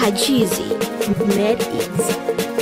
Ajizi Med Eats.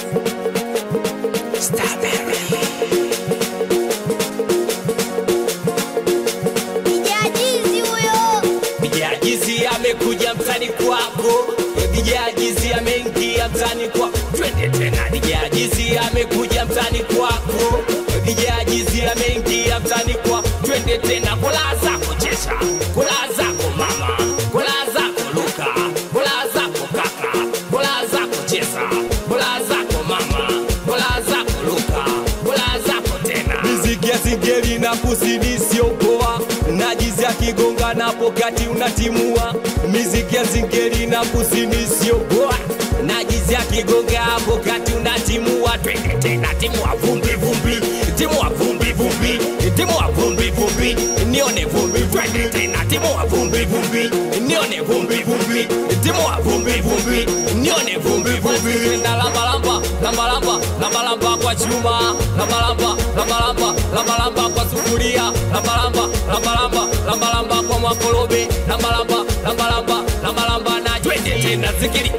Kijajizi huyo. Bijajizi amekuja mtani kwako, Bijajizi ameingia mtani kwako, twende tena. Bijajizi amekuja mtani kwako, Bijajizi ameingia mtani kwako, twende tena. Kola zako chesha, kola zako mama, kola zako luka, kola zako kaka, kola zako chesa, kola zako mama, kola zako luka, kola zako tena. Miziki ya singeli na kusini sio poa, najizi akigonga napo kati unatimua. Miziki ya singeli na kusini sio poa, najizi akigonga hapo kati unatimua. Twende tena, timua vumbi vumbi, timua vumbi vumbi, timua vumbi vumbi, nione vumbi. Twende tena, timua vumbi vumbi, nione vumbi vumbi, timua vumbi vumbi, nione vumbi vumbi. Tenda lamba lamba, lamba lamba, lamba lamba kwa chuma, lamba lamba, lamba lamba, lamba lamba kwa sufuria, lamba lamba, lamba lamba, lamba lamba kwa makolobe, lamba lamba, lamba lamba, lamba lamba na twende tena zikiri.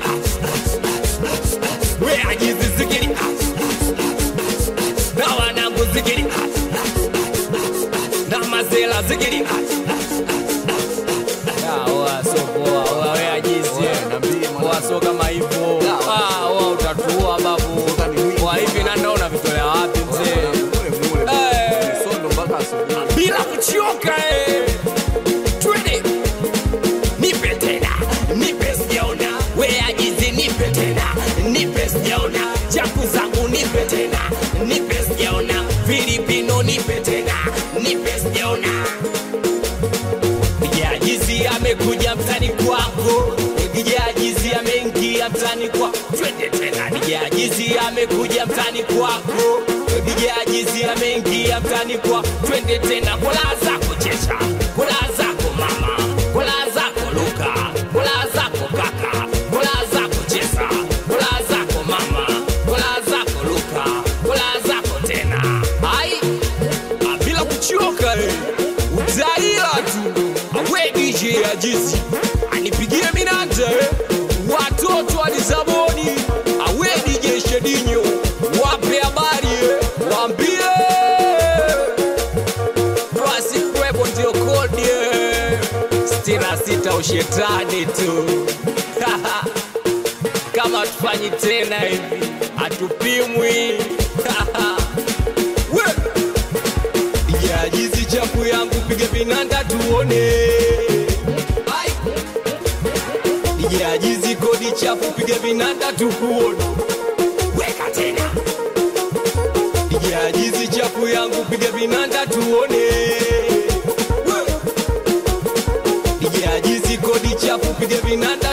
We ajizi zikiri. Na wanangu zikiri. Na mazela zikiri. Ya, oa, so poa, oa, we ajizi. Oa, so kama hivyo. Ah, oa, utatua babu. Kwa hivi na ndaona vitolea wapi mzee? Eh. bila kuchoka eh. Twende nipe tena, nipe sijaona, we ajizi nipe tena, nipe sijaona, chaku zangu nipe tena, nipe sijaona, Filipino nipe tena, nipe sijaona. Gijajizi amekuja mtani kwako, Gijajizi ameingia mtani kwako, twende tena. Gijajizi amekuja mtani kwako, Gijajizi ameingia mtani kwako, twende tena. Kola zako chesha, kola zako mama, kola zako luka, kola zako kaka, kola zako chesa, kola zako mama, kola zako luka, kola zako tena. Ai, Ah, bila kuchoka eh. utaila tu awe DJ ajizi anipigie minata eh. watoto wa Lisaboni awe DJ Shedinyo wape habari eh. waambie basi kwepo ndio kodi eh. sitini na sita ushetani tu kama tufanyi tena hivi hatupimwi We! Jajizi chafu yangu pige vinanda tuone. Ai! Jajizi kodi chafu pige vinanda tukuone. Weka tena. Jajizi chafu yangu pige vinanda tuone. We! Jajizi kodi chafu pige vinanda